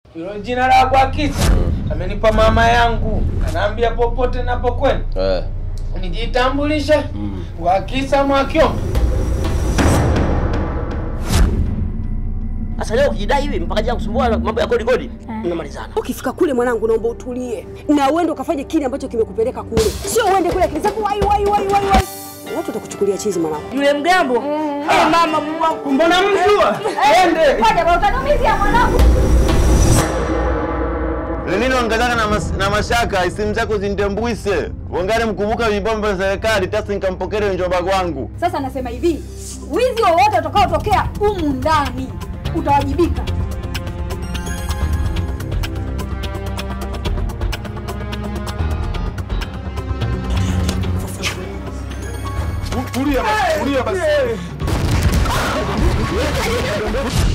Hilo jina la Bwakisa amenipa mama yangu, anaambia popote napokwenda Eh. nijitambulishe Mm. Bwakisa Mwakyombe. Sasa leo ukijidai hivi mpaka jana kusumbua mambo ya kodi kodi, mnamalizana. Ukifika kule mwanangu, naomba utulie na uende ukafanye kile ambacho kimekupeleka kule, sio uende kule akili zako wai wai wai wai wai, watu watakuchukulia chizi mwanangu. Yule mgambo eh, mama Mungu wangu. Mbona mjua? Ende. Ngoja bwana, utatumizia mwanangu. Lelini ongezaka na, mas, na mashaka simu zako zindembwise wangari mkumbuka vibombo vya serikali tasi nikampokele njoba kwangu Sasa nasema hivi, wizi wowote utakaotokea humu ndani utawajibika. Tulia basi, tulia basi.